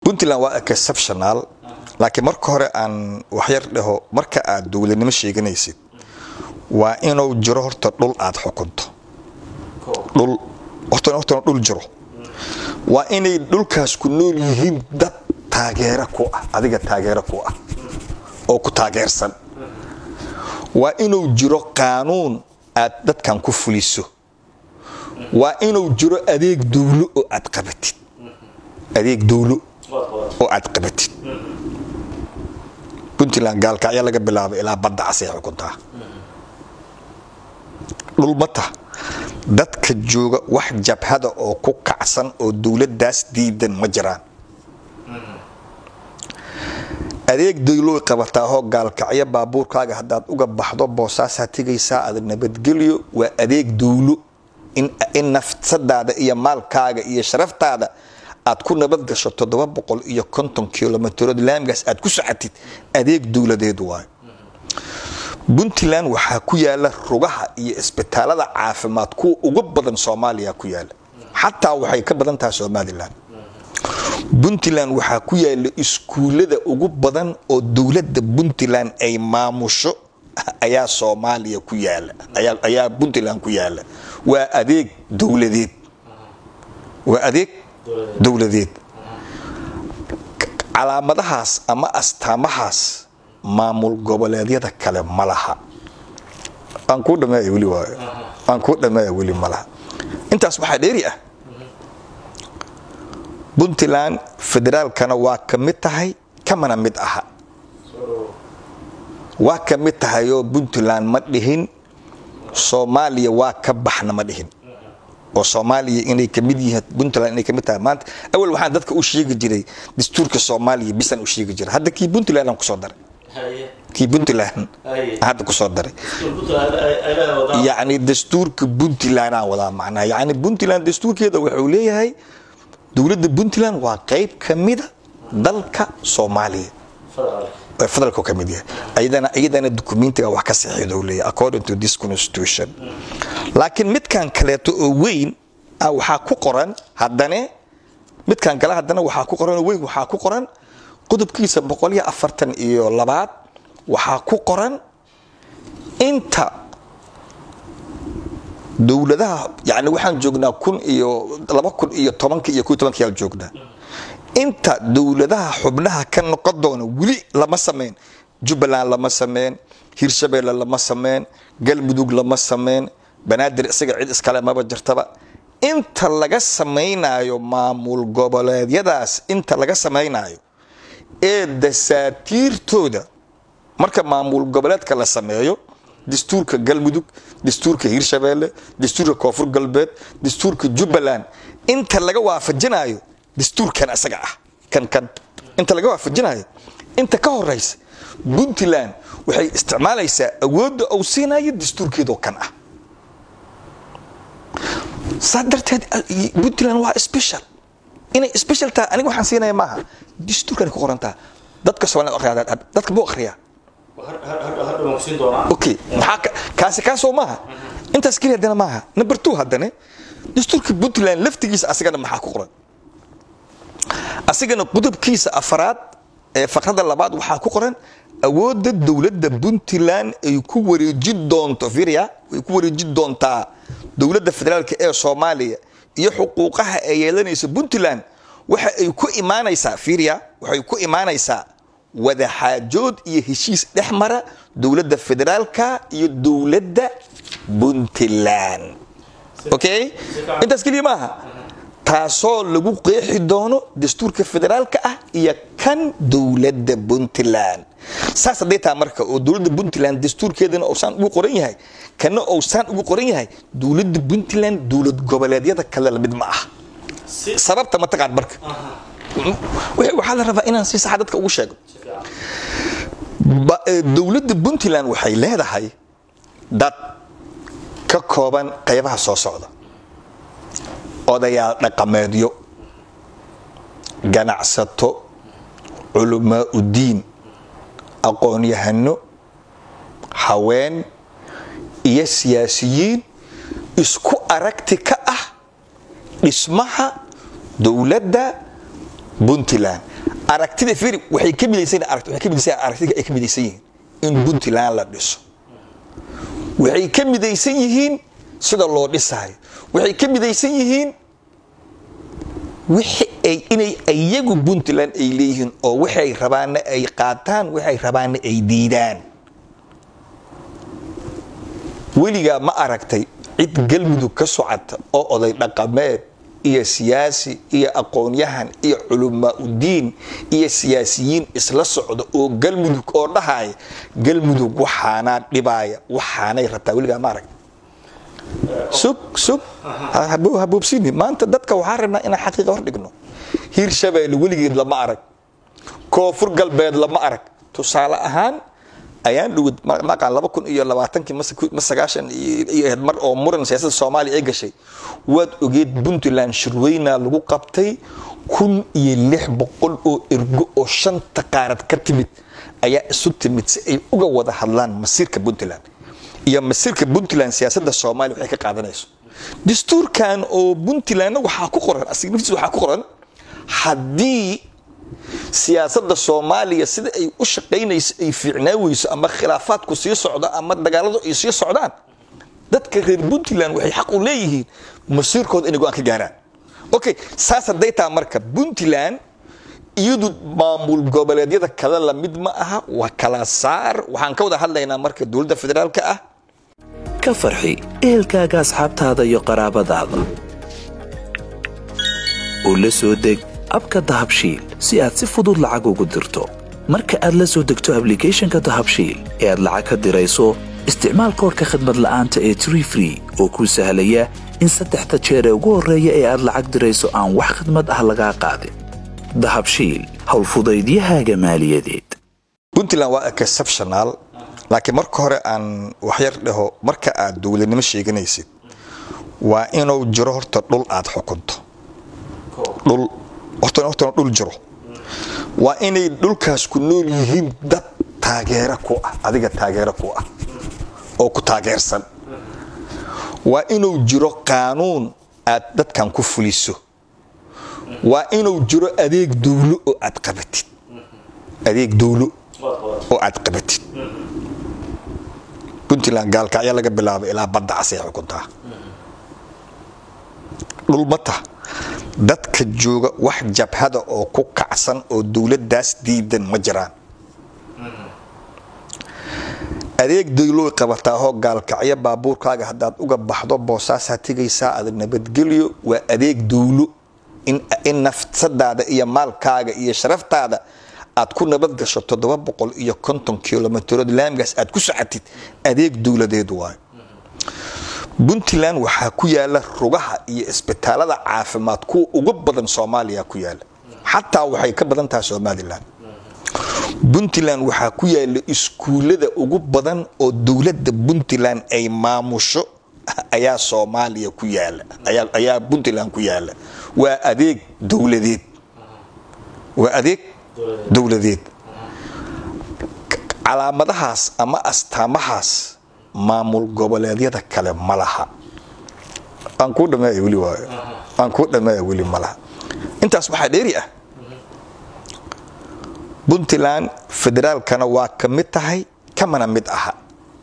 puntland waa exceptional laakiin marka hore aan waxyar dhaho marka aad dowladnimo sheeganaysid waa inuu jiro horta dhul aad xukunto dhul horta horta dhul jiro waa inay dhulkaas ku nool yihiin dad taageero ku ah adiga taageero ku ah oo ku taageersan waa inuu jiro qaanuun aad dadkan ku fuliso waa inuu jiro adeeg dowlo oo aad qabatid adeeg dowlo oo aad qabatid puntland gaalkacyo laga bilaabo ilaa badda casay xukuntaa dhulmata dadka jooga wax jabhada oo ku kacsan oo dowladdaas diidan ma jiraan adeeg dayloy qabataahoo gaalkacyo baabuurkaaga haddaad uga baxdo boosaasaa tegaysaa adag nabadgelyo waa adeeg dowlo in nafsadaada iyo maalkaaga iyo sharaftaada aad ku nabad gasho toddoba boqol iyo konton kilomitrood laamigaas aad ku socotid adeeg dowladeed waayo puntland waxaa ku yaala rugaha iyo isbitaalada caafimaad kuwa ugu badan soomaaliya ku yaala xataa waxay ka badan tahay somalilan puntland waxaa ku yaala iskuullada ugu badan oo dowladda puntland ay maamusho ayaa soomaaliya ku yaala ayaa puntland ku yaala waa adeeg dowladeed waa adeeg dowladeed calaamadahaas ama astaamahaas maamul goboleedyada kale ma laha aan kuu dhameeya weli waayo aan kuu dhameeya weli ma laha intaas waxaa dheeri ah puntland federaalkana waa ka mid tahay kamana mid aha waa ka mid tahayoo puntland ma dhihin soomaaliya waa ka baxna ma dhihin oo soomaaliya inay kamid yihiin puntland inay kamid tahay maanta awal waxaan dadka u sheegi jiray dastuurka soomaaliya bisaan u sheegi jiray hadda kii puntland aan kusoo daray kii puntland hadda kusoo daray yacni dastuurka puntland aan wadaa macnaha yacni puntland dastuurkeeda wuxuu leeyahay dowladda puntland waa qayb ka mida dalka soomaaliya federaalku ka mid yahay ayadana iyadana dukumentiga wax ka saxiixda uu leeyahay according to this constitution laakiin midkan kaleeto oo weyn ah waxaa ku qoran haddane midkan kale haddana waxaa ku qoran oo weyn waxaa ku qoran qodobkiisa boqol iyo afartan iyo labaad waxaa ku qoran inta dowladaha yani waxaan joognaa kun iyo laba kun iyo tobanka iyo kun tobanka yaan joognaa inta dowladaha xubnaha ka noqon doona weli lama sameyn jubbaland lama sameyn hirshabeelle lama sameyn galmudug lama sameyn banaadir isaga cid iskale maba jirtaba inta laga samaynayo maamul goboleedyadaas inta laga samaynayo ee dasaatiirtooda marka maamul goboleedka la sameeyo dastuurka galmudug dastuurka hirshabeelle dastuurka koonfur galbeed dastuurka jubbaland inta laga waafajinayo dastuurkan isaga ah kan kan inta laga waafajinayo inta ka horeysa puntland waxay isticmaalaysaa awoodda uu siinayo dastuurkeedoo kan ah saa darteed puntland waa special inay special tahay aniga waxaan siinaya maaha dastuurkan ku qorantaa dadka soomaalida akhriyaa dadka buu akhriyaa okay maxaa kaasi kaasoo maaha intaas keliya haddana maaha number two haddane dastuurka puntland laftigiisa asagana maxaa ku qoran asigana qodobkiisa afaraad ee faqrada labaad waxaa ku qoran awoodda dowladda puntland ay ku wareejin doonto firia ay ku wareejin doontaa dowladda federaalka ee soomaaliya iyo xuquuqaha ay yeelanaysa puntland waxa ay ku imaanaysaa firia waxay ku imaanaysaa wadaxaajood iyo heshiis dhex mara dowladda federaalka iyo dowladda puntland okay intaas keliya maaha taasoo lagu qeexi doono dastuurka federaalka ah iyo kan dowladda puntland saas hadday taha marka oo dowladda puntland dastuurkeedana uusaan ugu qoran yahay kana uusaan ugu qoran yahay dowladda puntland dowlad goboleedyada kale lamid ma ah sababta ma taqaad marka waxaa la rabaa inaan si saxa dadka ugu sheego dowladda puntland waxay leedahay dad ka kooban qaybaha soo socda odayaal dhaqameedyo ganacsato culamaa udiin aqoon-yahano haween iyo siyaasiyiin isku aragti ka ah dhismaha dowladda puntland aragtida firi waxay ka midaysan aragti waxay ka midaysan aragtida ay ka midaysan yihiin in puntland la dhiso waxay ka midaysan yihiin sida loo dhisaayo waxay ka midaysan yihiin wixi ay inay iyagu puntland ay leeyihiin oo waxay rabaanna ay qaataan waxay rabaanna ay diidaan weligaa ma aragtay cid galmudug ka socota oo oday dhaqameed iyo siyaasi iyo aqoon-yahan iyo culamaa udiin iyo siyaasiyiin isla socda oo galmudug oo dhahaya galmudug waxaanaa dhibaaya waxaanay rabtaa weligaa ma aragta sug sug haboobsini maanta dadka waxaa rabnaa inaan xaqiiqa hor dhigno hiir shabeelle weligeed lama arag koonfur galbeed lama arag tusaale ahaan ayaan dhowad maqaan laba kun iyo labaatankii ma sagaashan iyo ahayd mar oo muran siyaasadda soomaaliya ay gashay waad ogeed puntland shirweyna lagu qabtay kun iyo lix boqol oo ergo oo shanta qaarad ka timid ayaa isu timid si ay uga wada hadlaan masiirka puntland iyo masiirka puntland siyaasadda soomaaliya waxay ka qaadanayso dastuurkan oo puntlandna waxaa ku qoran asiga naftiisa waxaa ku qoran haddii siyaasadda soomaaliya sida ay u shaqaynayso ay fiicnaa weyso ama khilaafaadku sii socdo ama dagaaladu ay sii socdaan dadka reer puntland waxay xaq u leeyihiin masiirkooda inay go-aan ka gaaraan okay saas hadday taha marka puntland iyadu maamul goboleedyada kale lamid ma aha waa kala saar waxaan ka wada hadlaynaa marka dowladda federaalka ah ka farxi ehelkaaga asxaabtaada iyo qaraabadaada oo la soo deg abka dahabshiil si aad si fudud lacag ugu dirto marka aad la soo degto ablicathonka dahabshiil ee aad lacag ka dirayso isticmaal koorka khadmad la'aanta ee tree free oo kuu sahlaya in saddexda jeer ee ugu horreeya ee aad lacag dirayso aan wax khadmad ah lagaa qaadin dahabshiil howlfudaydiyahaaga maaliyadeed puntland waa exceptional laakiin marka hore aan waxyar dhaho marka aad dowladnimo sheeganaysid waa inuu jiro horta dhul aad xukunto dhul horta hortana dhul jiro waa inay dhulkaas ku nool yihiin dad taageero ku ah adiga taageero ku ah oo ku taageersan waa inuu jiro qaanuun aad dadkan ku fuliso waa inuu jiro adeeg dowlo oo aad qabatid adeeg dowlo oo aad qabatid puntland gaalkacyo laga bilaabo ilaa badda casay xukuntaa dhulmata dadka jooga wax jabhada oo ku kacsan oo dowladdaas diidan ma jiraan adeeg dayloy qabataahoo gaalkacyo baabuurkaaga haddaad uga baxdo boosaasaa tegaysaa adag nabadgelyo waa adeeg dowlo in nafsadaada iyo maalkaaga iyo sharaftaada aad ku nabad gasho toddoba boqol iyo konton kilomitrood laamigaas aad ku socotid adeeg dowladeed waayo puntland waxaa ku yaala rugaha iyo isbitaalada caafimaad kuwa ugu badan soomaaliya ku yaala xataa waxay ka badan tahay somalilan puntland waxaa ku yaala iskuullada ugu badan oo dowladda puntland ay maamusho ayaa soomaaliya ku yaala ayaa puntland ku yaala waa adeeg dowladeed waa adeeg dowladeed calaamadahaas ama astaamahaas maamul goboleedyada kale ma laha aan kuu dhameeya weli waayo aan kuu dhameeya weli ma laha intaas waxaa dheeri ah puntland federaalkana waa ka mid tahay kamana mid aha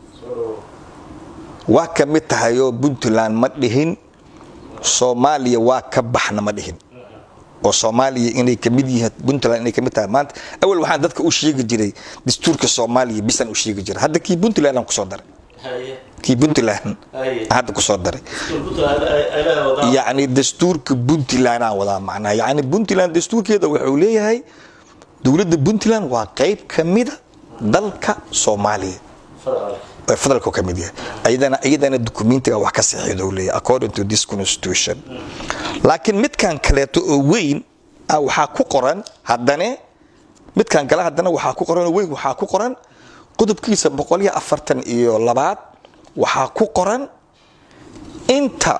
waa ka mid tahayoo puntland ma dhihin soomaaliya waa ka baxna ma dhihin oo soomaaliya inay kamid yihiin puntland inay kamid tahay maanta awal waxaan dadka u sheegi jiray dastuurka soomaaliya bisan u sheegi jiray hadda kii puntland aan kusoo daray kii puntland hadda kusoo daray yacni dastuurka puntland aan wadaa macnaha yacni puntland dastuurkeeda wuxuu leeyahay dowladda puntland waa qayb kamida dalka soomaaliya federaalku ka mid yahay ayadana iyadana dukumentiga wax ka saxiixdo leeyahay according to this constitution laakiin midkan kaleeto oo weyn ah waxaa ku qoran haddane midkan kale haddana waxaa ku qoran oo weyn waxaa ku qoran qodobkiisa boqol iyo afartan iyo labaad waxaa ku qoran inta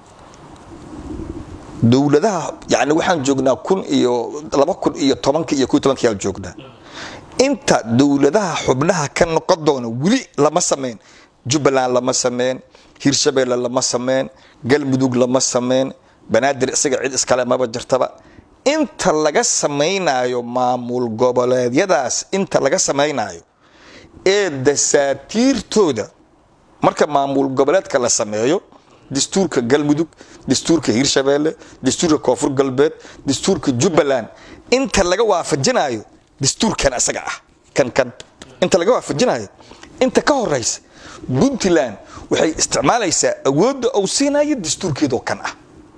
dowladaha yani waxaan joognaa kun iyo laba kun iyo tobanka iyo kun tobanka yaan joognaa inta dowladaha xubnaha ka noqon doona weli lama sameyn jubbaland lama sameyn hirshabeelle lama sameyn galmudug lama sameyn banaadir isaga cid iskale maba jirtaba inta laga samaynayo maamul goboleedyadaas inta laga samaynayo ee dasaatiirtooda marka maamul goboleedka la sameeyo dastuurka galmudug dastuurka hirshabeelle dastuurka koonfur galbeed dastuurka jubbaland inta laga waafajinayo dastuurkan isaga ah kan kan inta laga waafajinayo inta ka horeysa puntland waxay isticmaalaysaa awoodda uu siinayo dastuurkeedoo kan ah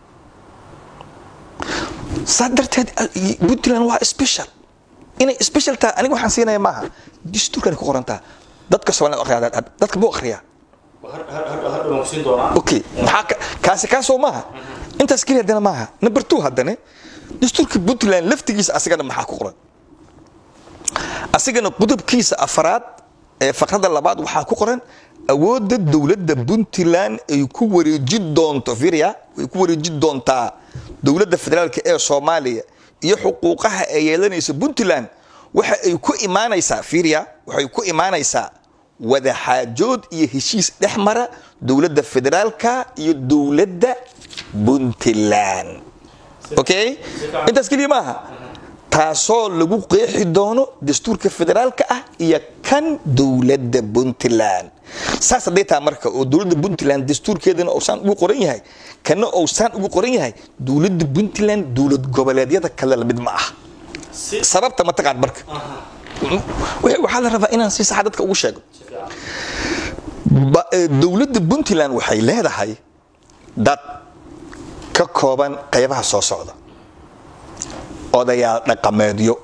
saa darteed puntland waa special inay special tahay aniga waxaan siinaya maaha dastuurkan ku qorantaa dadka soomaalida akhriyaa dadka buu akhriyaa okay maxaa kaasi kaasoo maaha intaas keliya haddana maaha number two haddane dastuurka puntland laftigiisa asigana maxaa ku qoran asigana qudubkiisa afaraad ee faqrada labaad waxaa ku qoran awoodda dowladda puntland ay ku wareeji doonto firia ay ku wareeji doontaa dowladda federaalk ee soomaaliya iyo xuquuqaha ay yeelanaysa puntland waxa ay ku imaanaysaa firia waxay ku imaanaysaa wadaxaajood iyo heshiis dhex mara dowladda federaalka iyo dowladda puntland okay intaas keliya maaha taasoo lagu qeexi doono dastuurka federaalka ah iyo kan dowladda puntland saas hadday taha marka oo dowladda puntland dastuurkeedana uusaan ugu qoran yahay kana uusaan ugu qoran yahay dowladda puntland dowlad goboleedyada kale lamid ma ah sababta mataqaan marka waxaa la rabaa inaan si saxa dadka ugu sheego dowladda puntland waxay leedahay dad ka kooban qaybaha soo socda odayaal dhaqameedyo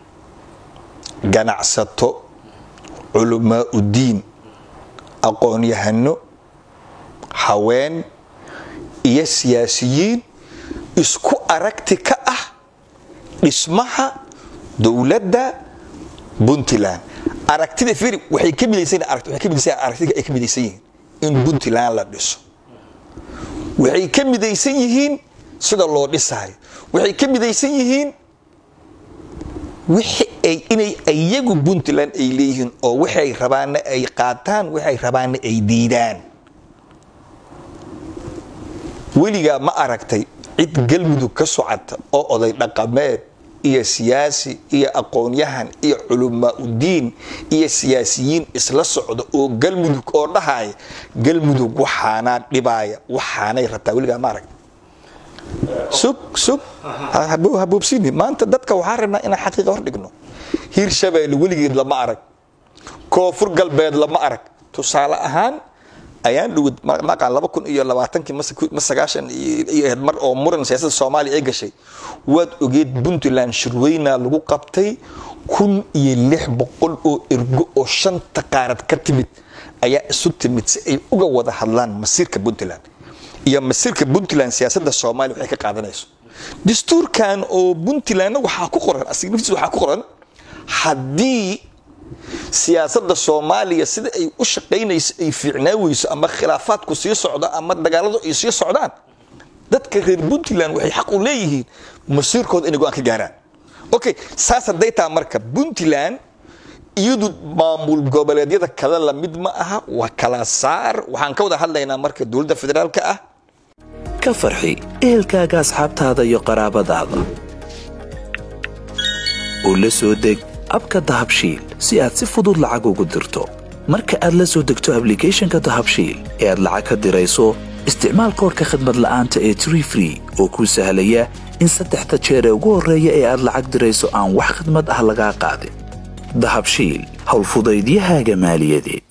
ganacsato culamaa udiin aqoon-yahano haween iyo siyaasiyiin isku aragti ka ah dhismaha dowladda puntland aragtida firi waxay ka midaysan waxay ka midaysan aragtida ay ka midaysan yihiin in puntland la dhiso waxay ka midaysan yihiin sida loo dhisaayo waxay ka midaysan yihiin wixi ay inay iyagu puntland ay leeyihiin oo waxay rabaanna ay qaataan waxay rabaanna ay diidaan weligaa ma aragtay cid galmudug ka socota oo oday dhaqameed iyo siyaasi iyo aqoon-yahan iyo culamaa udiin iyo siyaasiyiin isla socda oo galmudug oo dhahaya galmudug waxaanaa dhibaaya waxaanay rabtaa weligaa ma aragta sug sug haboobsini maanta dadka waxaa rabnaa inaan xaqiiqa hor dhigno hiirshabeelle weligeed lama arag koonfur galbeed lama arag tusaale ahaan ayaan dhowad maqaan laba kun iyo labaatankii ma sagaashan iyo ahayd mar oo muran siyaasadda soomaaliya ay gashay waad ogeed puntland shirweyna lagu qabtay kun iyo lix boqol oo ergo oo shanta qaarad ka timid ayaa isu timid si ay uga wada hadlaan masiirka puntland iyo masiirka puntland siyaasadda soomaaliya waxay ka qaadanayso dastuurkan oo puntlandna waxaa ku qoran asiga naftiisa waxaa ku qoran haddii siyaasadda soomaaliya sida ay u shaqaynayso ay fiicnaa weyso ama khilaafaadku sii socdo ama dagaaladu ay sii socdaan dadka reer puntland waxay xaq u leeyihiin masiirkooda inay go-aan ka gaaraan okay saas hadday taha marka puntland iyadu maamul goboleedyada kale lamid ma aha waa kala saar waxaan ka wada hadlaynaa marka dowladda federaalka ah ka farxi ehelkaaga asxaabtaada iyo qaraabadaada oo la soo deg abka dahabshiil si aad si fudud lacag ugu dirto marka aad la soo degto ablicathonka dahabshiil ee aad lacag ka dirayso isticmaal koorka khadmad la'aanta ee tree free oo kuu sahlaya in saddexda jeer ee ugu horreeya ee aad lacag dirayso aan wax khidmad ah lagaa qaadin dahabshiil howlfudaydiyahaaga maaliyadeed